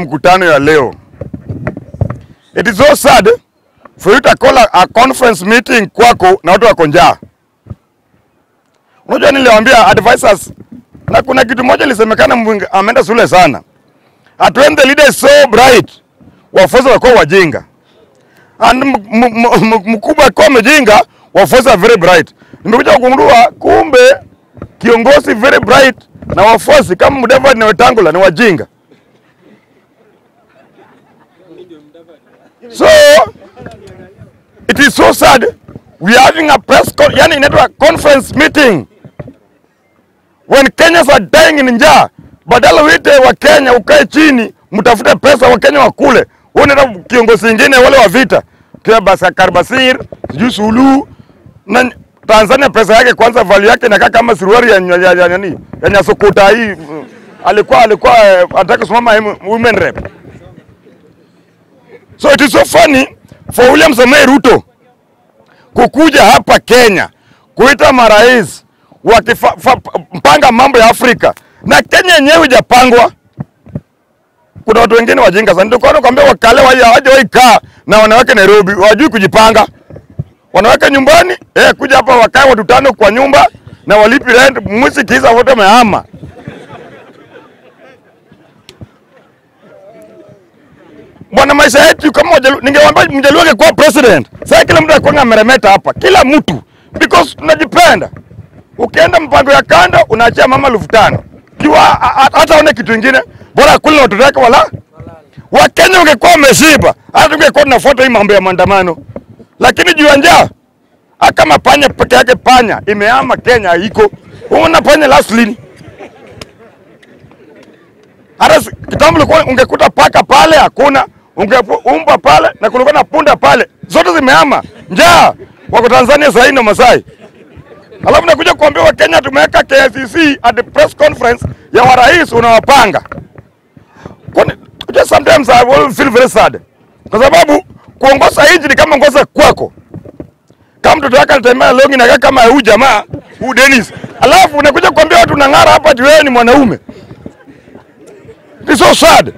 mkutano ya leo. It is so sad for you to call a, a conference meeting kwako na watu wako njaa. Unajua niliwaambia advisors na kuna kitu moja ilisemekana Mwingi ameenda shule sana. At when the leader is so bright, wafuasi wakuwa wajinga. And m- m- m- mkubwa akiwa mjinga, wafuasi are very bright. Nimekuja kugundua kumbe kiongozi very bright na wafuasi kama Mudavadi na Wetangula ni wajinga. So it is so sad we are having a press con yani inaitwa conference meeting when Kenyans are dying in njaa, badala uite wa Kenya ukae chini mtafute pesa wa Kenya wakule, wewe unaenda kiongozi mwingine wale wa vita kia Basakar Basir sijui Suluhu na Tanzania pesa yake kwanza value yake inakaa kama suruali ya ya- ya- ya nani ya Nyasukuta hii mm, alikuwa alikuwa eh, anataka kusimama em- women rep. So it is so funny for William Samoei Ruto kukuja hapa Kenya kuita marais wakipanga mambo ya Afrika na Kenya yenyewe hujapangwa. Kuna watu wengine wajinga sana, ndio kwa nakwambia wakale waje waje waikaa na wanawake Nairobi, wajui kujipanga. Wanawake nyumbani eh, kuja hapa wakae watu tano kwa nyumba na walipi rent, mwezi kiisa wote wamehama. Bwana, maisha yetu kama Wajaluo, ningewaambia Mjaluo angekuwa president, sasa kila mtu akuwa ameremeta hapa, kila mtu because tunajipenda. Ukienda mpango ya kanda unaachia mama elfu tano kiwa hata one kitu ingine, bora kule na watoto wake wala Wakenya ungekuwa wameshiba, hata tungekuwa tunafuata hii mambo ya maandamano, lakini juu ya njaa Ah, kama panya peke yake, panya imehama Kenya iko una panya last lini? Hata si- kitambo ulikuwa ungekuta paka pale hakuna, ungeumba pale na kulikuwa na punda pale, zote zimehama. Njaa wako Tanzania sasa hivi na Masai. Alafu nakuja kuambia Wakenya tumeweka KICC at the press conference ya warais unawapanga. Kwani just sometimes I will feel very sad. Kwa sababu kuongoza nchi ni kama ongoza kwako. Kama mtoto wake anatembea longi na kama huyu jamaa, huyu Dennis. Alafu unakuja kuambia watu unang'ara hapa ati wewe ni mwanaume. It's so sad.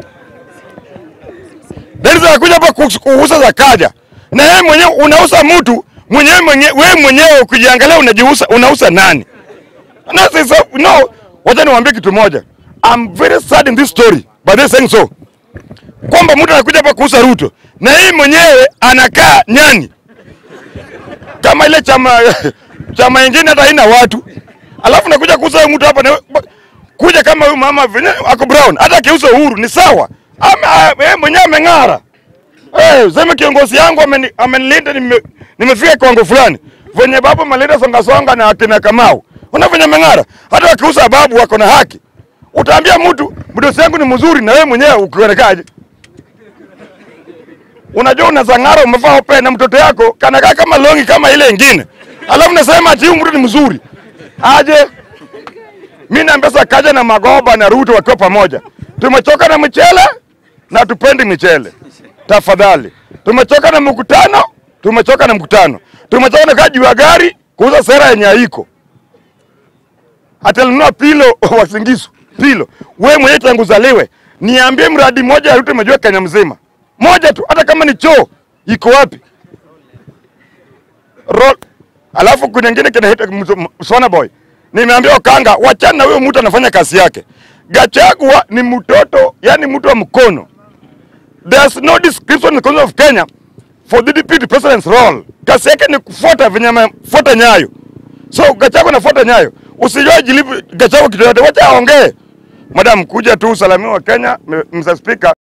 Dennis anakuja hapa kus- kuuza za kaja. Na yeye mwenyewe unauza mtu mwenyewe mwenyewe wewe mwenyewe ukijiangalia unajiuza unauza nani? No, so, no, wacha niwaambie kitu moja. I'm very sad in this story by this saying so. Kwamba mtu anakuja hapa kuuza Ruto na yeye mwenyewe anakaa nyani kama ile chama chama ingine hata haina watu, alafu nakuja kuuza huyu mtu hapa na kuja kama huyu mama venye ako brown, hata akiuza Uhuru ni sawa, Ama- yeye mwenyewe ameng'ara. Eh, sema kiongozi yangu ameni- amenilinda, nime- nimefika kiwango fulani, venye babu malinda songa songa na akina Kamau, una venye ameng'ara. Hata wakiuza babu wako na haki. Utaambia mtu mdosi yangu ni mzuri, na wewe mwenyewe ukionekaje? Unajua unazang'ara umevaa ope na mtoto yako kanakaa kama longi kama ile ingine, alafu nasema ati huyu mtu ni mzuri aje? Mi na Mpesa kaja na Magoba na Ruto wakiwa pamoja, tumechoka na mchele na tupendi michele. Tafadhali, tumechoka na mkutano, tumechoka na mkutano, tumechoka na kaa juu ya gari kuuza sera yenye haiko. Atalinunua pilo wasingisu pilo. Wewe mwenyewe tangu uzaliwe, niambie mradi mmoja ya Ruto umejua Kenya mzima, moja tu, hata kama ni choo iko wapi? Roll. Alafu kuna ingine kinaitwa Mzo- Sona Boy. Nimeambia Okanga, wachana na huyo mtu anafanya kazi yake. Gachagua ni mtoto, yani mtu wa mkono. There's no description in the Constitution of Kenya for the deputy president's role. Kazi yake ni kufuata venye amefuata nyayo. So Gachagua anafuata nyayo. Usijue jilipu Gachagua kitu yote, wacha aongee. Madam, kuja tu usalamia wa Kenya, Mr. Speaker.